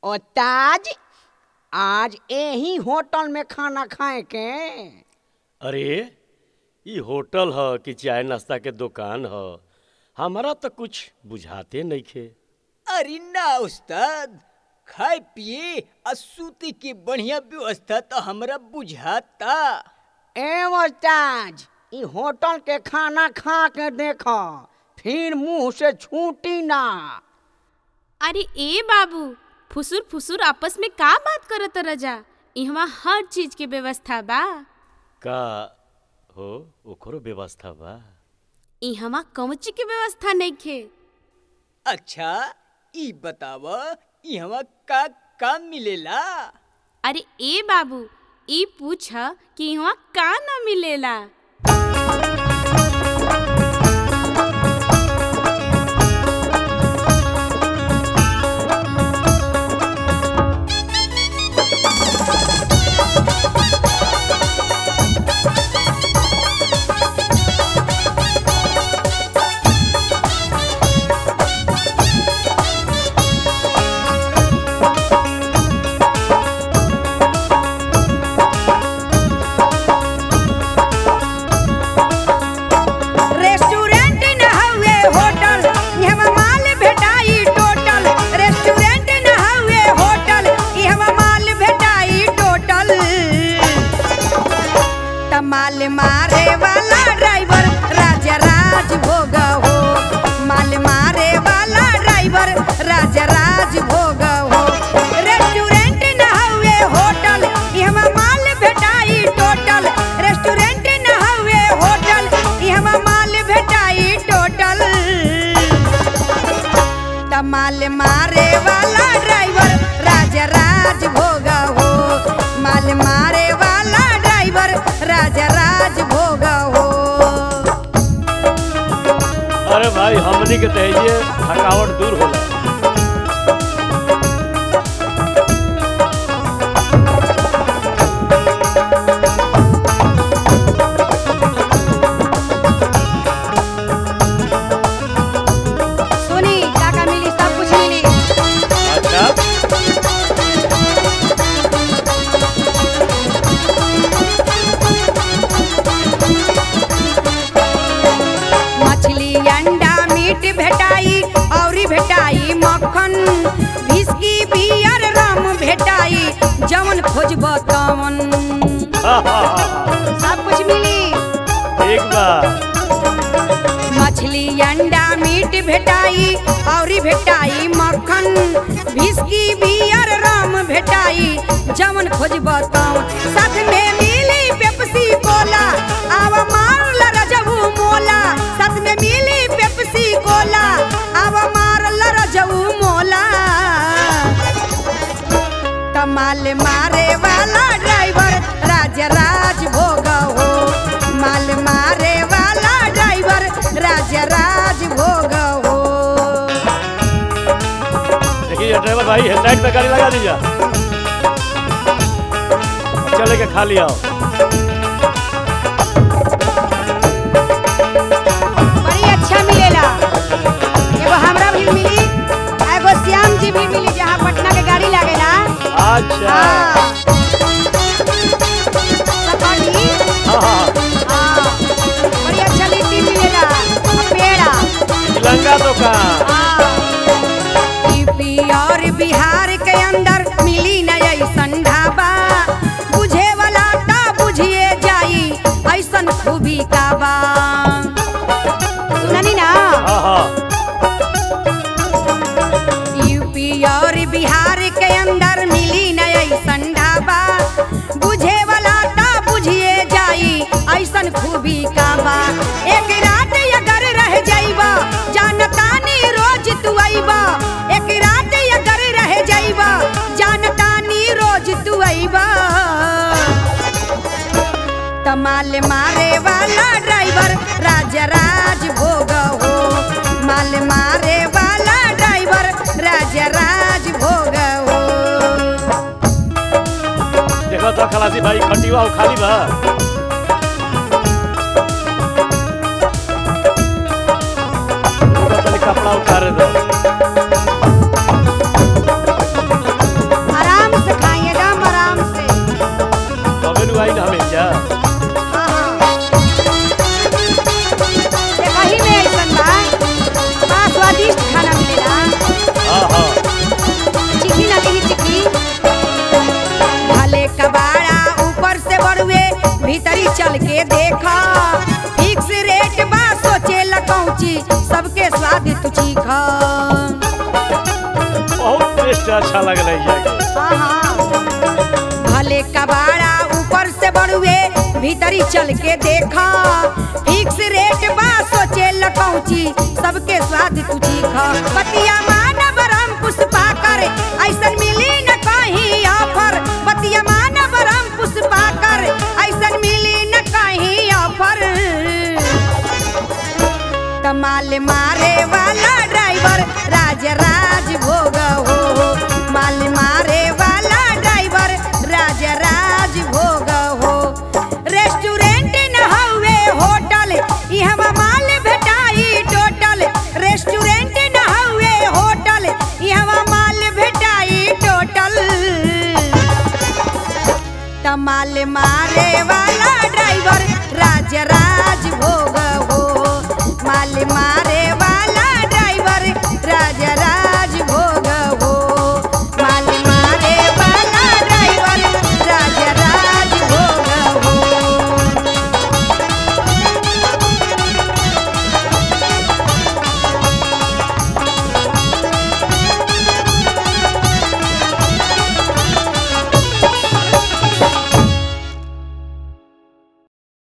और ताज आज यही होटल में खाना खाए के अरे ई होटल ह कि चाय नाश्ता के दुकान ह हमारा तो कुछ बुझाते नइखे अरे ना उस्ताद खाए पिए आ सूते के बढ़िया व्यवस्था तो हमरा बुझाता ए ताज ई होटल के खाना खा के देखो फिर मुंह से छूटी ना अरे ए बाबू फुसुर फुसुर आपस में का बात करत रजा इहवा हर चीज के व्यवस्था बा का हो ओकरो व्यवस्था बा इहवा कौची के व्यवस्था नइखे अच्छा ई बताव इहवा का का मिलेला अरे ए बाबू ई पूछ कि इहवा का ना मिलेला रेस्टोरेंट न हउए होटल इहवा माल भेटाई टोटल रेस्टोरेंट न हउए होटल इहवा माल भेटाई टोटल तमाल मारे वाला ड्राइवर राजा राज भोग हो माल मारे वाला ड्राइवर राजा राज भोग हो रेस्टोरेंट न हउए होटल इहवा माल भेटाई टोटल रेस्टोरेंट न हउए होटल इहवा माल भेटाई टोटल तमाल मारे वाला ड्राइवर राजा राज भोग हो माल मारे वाला ड्राइवर राजा राज भोग हो अरे भाई हमनी के तहिए थकावट दूर होला सुनी काका मिली सब कुछ मिली अच्छा मछली अंडा मीट भेटाई औरी भेटाई मक्खन विस्की बियर रम भेटाई जवन खोजब तवन हा, हा, हा, हा। सब कुछ मिली ठीक बा मछली अंडा मीट भेटाई औरी भेटाई मक्खन विस्की बियर रम भेटाई जवन खोजब तवन साथ में मिली पेप्सी कोला आवा मारल रजबू मोला साथ में मिली पेप्सी कोला आवा मारल रजबू मोला कमाल मारे वाला ड्राइवर राजा राज भोग हो माल मारे वाला ड्राइवर राजा राज भोग हो देखिए ड्राइवर भाई हेडलाइट पे गाड़ी लगा दीजिए चले के खा लिया बड़ी अच्छा मिलेला एगो हमरा भी मिली आ एगो श्याम जी भी मिली जहाँ पटना के गाड़ी लागेला अच्छा हाँ सफारी हाँ हाँ हाँ बड़ी अच्छा लिट्टी मिलेला आ पेड़ा तिलंगा दुकान यूपी और बिहार के अंदर मिली न ऐसन ढाबा बुझे वाला ता बुझिए जाई ऐसन खूबी का बा सुननी ना हाँ हाँ यूपी और बिहार के अंदर मिली न ऐसन ढाबा बुझे वाला ता बुझिए जाई ऐसन खूबी का बा एक रात अगर रह जाइबा जानतानी रोज तू आइबा एक रात अगर रह जाइबा जानतानी रोज तू आइबा तमाल मारे वाला ड्राइवर राजा राज भोग हो माल मारे वाला ड्राइवर राजा राज भोग हो देखो तो खलासी भाई खटिवा हो खाली बा रुको तनी कपड़ा उतारे दो चल के देखा फिक्स रेट बा सोचे लकौची सबके स्वाद तू चीखा बहुत टेस्ट अच्छा लगल है जाके भले कबाड़ा ऊपर से बड़ुए भीतरी चल के देखा फिक्स रेट बा सोचे लकौची सबके स्वाद तू चीखा पतिया मानव राम पुष्पा कर ऐसन मिली न कहीं ऑफर पतिया मानव राम पुष्पा कर ऐसन मिली न कहीं ऑफर कमाल मारे